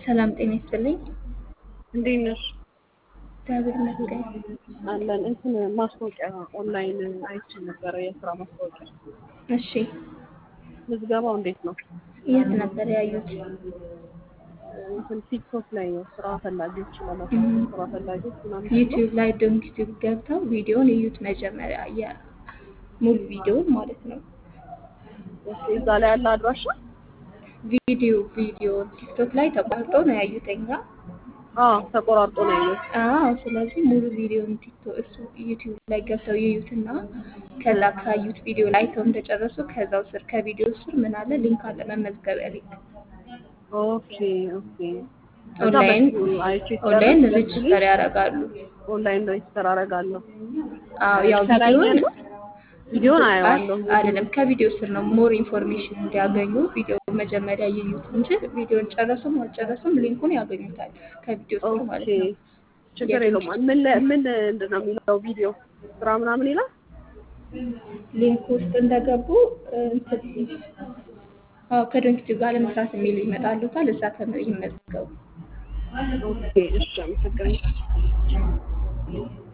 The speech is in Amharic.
ሰላም ጤና ይስጥልኝ። እንዴት ነሽ? እግዚአብሔር ይመስገን። አለን እንትን ማስታወቂያ ኦንላይን አይቼ ነበረ፣ የስራ ማስታወቂያ። እሺ፣ ምዝገባው እንዴት ነው? የት ነበር ያዩት? እንትን ቲክቶክ ላይ ነው ስራ ፈላጊዎች ለማሳየት ስራ ፈላጊዎች ምናምን ተብሎ ዩቲዩብ ላይ ዶንክ ዩቲዩብ ገብተው ቪዲዮን እዩት። መጀመሪያ የሙሉ ቪዲዮን ማለት ነው። ኦኬ፣ እዛ ላይ ያለ አድራሻ ቪዲዮ ቪዲዮ ቲክቶክ ላይ ተቋርጦ ነው ያዩተኛ። አዎ ተቆራርጦ ነው ያየሁት። አዎ፣ ስለዚህ ሙሉ ቪዲዮን ቲክቶክ እሱ ዩቲዩብ ላይ ገብተው ይዩትና ከዛ ካዩት ቪዲዮ ላይ አይተው እንደጨረሱ ከዛው ስር ከቪዲዮ ስር ምን አለ ሊንክ አለ፣ መመዝገቢያ ሊንክ ኦኬ ኦኬ። ከዛ ኦንላይን በሱ አይቼ ኦንላይን ስጨርስ ሬጅስተር ያደርጋሉ። ኦንላይን ሬጅስተር አደርጋለሁ። አዎ ያው ከላይ ቪዲዮን ያለው ቪዲዮን አየዋለሁ። አይደለም ከቪዲዮ ስር ነው ሞር ኢንፎርሜሽን እንዲያገኙ ቪዲዮ መጀመሪያ ይዩት እንጂ ቪዲዮን ጨረሱም አልጨረሱም ሊንኩን ያገኙታል ከቪዲዮ ስር ኦኬ ማለት ነው። ችግር የለውም። ምን ለ- ምን ምንድን ነው የሚለው ቪዲዮ ስራ ምናምን ይላል? ሊንክ ውስጥ እንደገቡ እንትን አዎ ከዶንኪቲቭ ጋር ለመስራት የሚል ይመጣሉታል። እዛ ተመ- ይመዝገቡ። ኦኬ እሺ፣ አመሰግናለሁ።